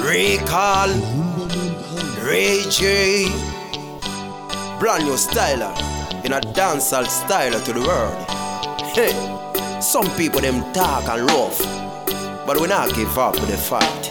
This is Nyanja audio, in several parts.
Recall, Ray J, brand new styler, in a dancehall styler to the world. Hey, some people them talk and rough, but we not give up with the fight.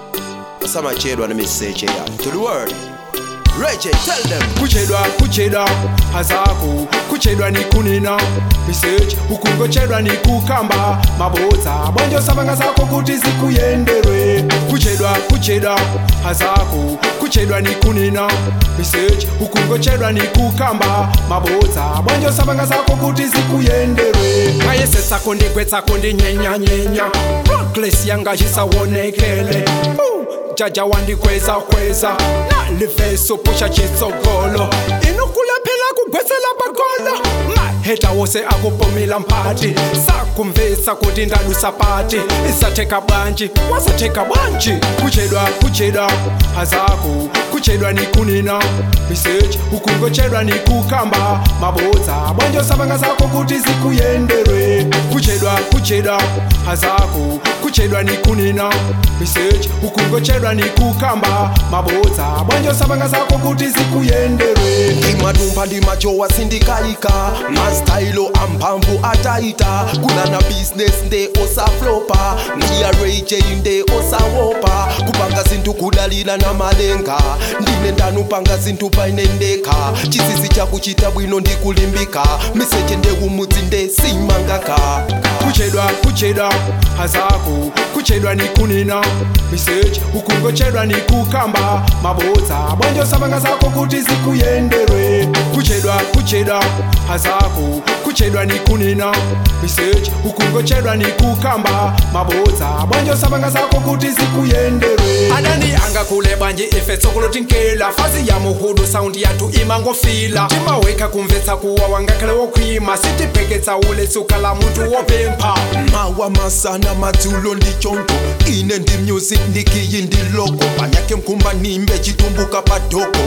Some of you want to message here to the world. Ray J, tell them. kuchedwa kuchedwa hazaku kuchedwa ni kunena message ukungochedwa ni kukamba mabodza bwanjo sabanga zako kuti zikuyenderwe kuchedwa kuchedwa hazaku kuchedwa ni kunena message ukungochedwa ni kukamba mabodza bwanjo sabanga zako kuti zikuyenderwe ngayesesako ndigwetsako ndinyenyanyenya progress yanga chisawonekele uh, jaja wandikweza kweza naliveso pusha chitsogolo inokulephela kugwetsela bakolo maheta wose akupomela mphathi sakumvisa kuti ndalusa pati isatheka bwanji wasatheka bwanji kuchedwa kuchedwa hazaku kuchedwa ni kunena message ukungochedwa ni kukamba mabodza bwanjo sabanga zako kuti zikuyenderwe kuchedwa kuchedwa hazaku kuchedwa ni kunena message ukungochedwa ni kukamba mabodza bwanjo sabanga zako kuti zikuyenderwe ndimadumba ndimajowa sindikaika mastailo amphamvu ataita kunana business nde osaflopa ndiya rayj nde osawopa kupanga zinthu kudalira na malenga ndine ndanupanga zinthu painendeka chisisi chakuchita bwino ndikulimbika miseche ndekumudzi nde simangaka kuchedwa kuchedwa hazaku kuchedwa ni kunena message ukungochedwa ni kukamba mabodza bwanjo sabanga zako kuti zikuyenderwe kuchedwa kuchedwa hazaku kuchedwa ni kunena message ukungochedwa ni kukamba mabodza bwanjo sabanga zako kuti zikuyenderwe adani anga kule bwanji ife tsokolo tinkela fazi ya muhudu saundi yathu imangofila timaweka kumvetsa kuwa wangakhale wokhwima sitipeketsa ule tsuka la munthu wopempha mawa masana madzulo ndichonto ine ndi music ndikiyi ndiloko panyake mkumba nimbe chitumbuka padoko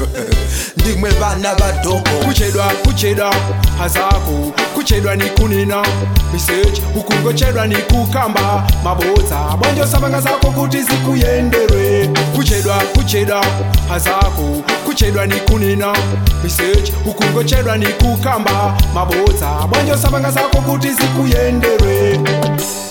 ndimwe vana vadoko kuchedwa kuchedwa hazaku kuchedwa ni kunena message ukungochedwa ni kukamba mabodza bwanjo sabanga zako kuti zikuyenderwe kuchedwa kuchedwa hazaku kuchedwa ni kunena message ukungochedwa ni kukamba mabodza bwanjo sabanga zako kuti zikuyenderwe